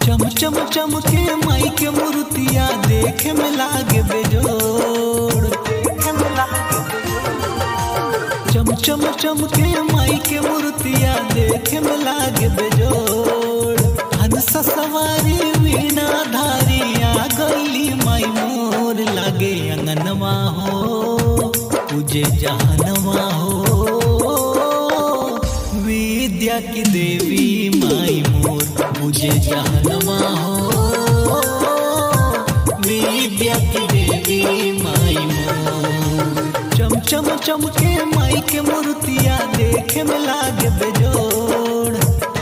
चम चम चम के माई के मूर्तिया देखे में लागे बेजोड़ चम चम चम के माई के मूर्तिया देखे में लागे बेजोड़ हंस सवारी वीणा धारिया गईली माई मोर लागे अंगनवा हो पूजे जहनवा हो विद्या की देवी माई मोर मुझे जहनवा हो विद्या की देवी माई मोर चम चम चम के माई के मूर्तिया देखे में लागे बेजोड़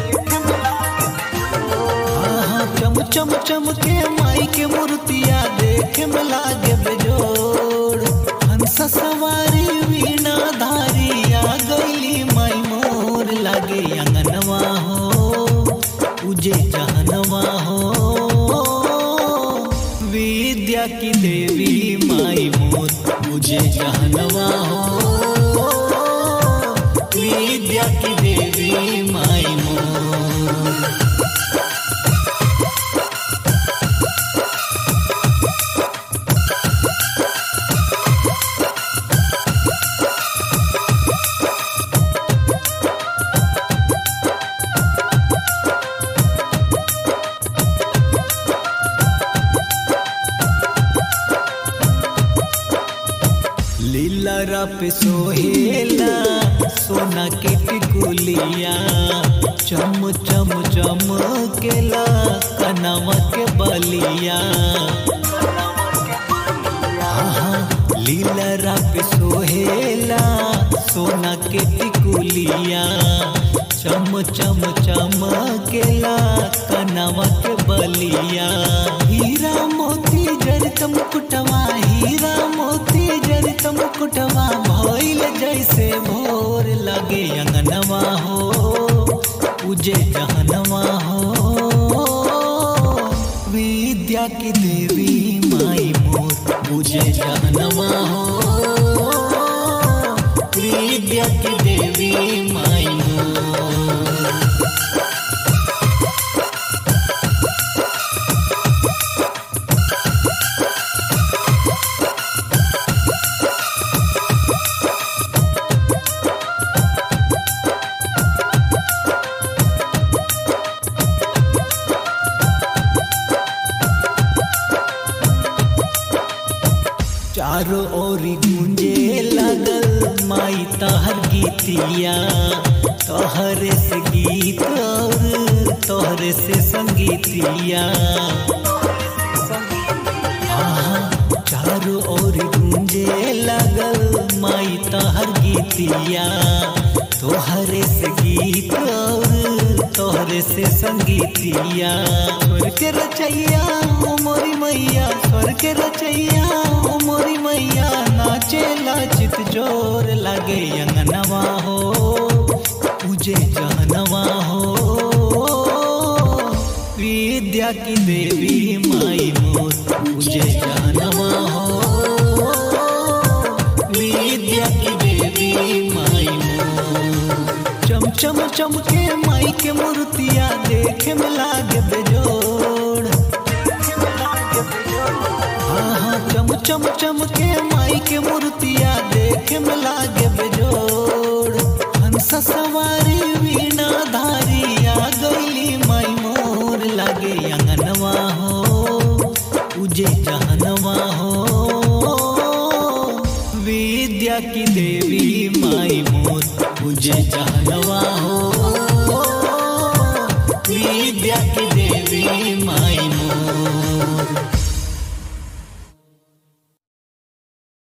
हाँ चम चम चम के माई के मूर्तिया देखे में लागे बेजोड़ हंस सवारी वीणा धारिया गईली माई मोर लागे अंगनवा हो पूजे जहनवा हो विद्या की देवी माई मोर मुझे जहनवा हो विद्या की देवी माई मोर लीला पे सोहेला सोना के टिकुलिया चम चम चम केला कनवा के बलिया लीला पे सोहेला सोना के टिकुलिया चम चम चम केला कनवा के बलिया हीरा मोती जड़त मुकुटवा हीरा मोती जड़त मुकुटवा भइल जैसे भोर लगे अंगनवा हो पूजे जहनवा हो विद्या की देवी माई मोर पूजे जहनवा हो विद्या की देवी माई मोर चारों ओर गूंजे लगल माई तहर गीतिया तोहरे से गीत और तोहरे से संगीतिया आहा, चारों ओर गूंजे लगल माई तहर गीतिया तोहरे से गीत और तोहरे से संगीतिया स्वर के रचैया ओ मोरी मैया स्वर के रचैया ओ मोरी मैया नाचे लाचित जोर लगे अंगनवा हो पूजे जहनवा हो विद्या की देवी माई मोर पूजे जहनवा हो विद्या की देवी माई मोर चम चम चम के माई के मूर्तिया देखे में लागे बेजोड़ हाँ हाँ चम चम चम के माई के मूर्तिया देखे में लागे बेजोड़ हंस सवारी वीणा धारिया गईली माई मोर लागे अंगनवा हो पूजे जहनवा हो विद्या की देवी माई मोर पूजे जहनवा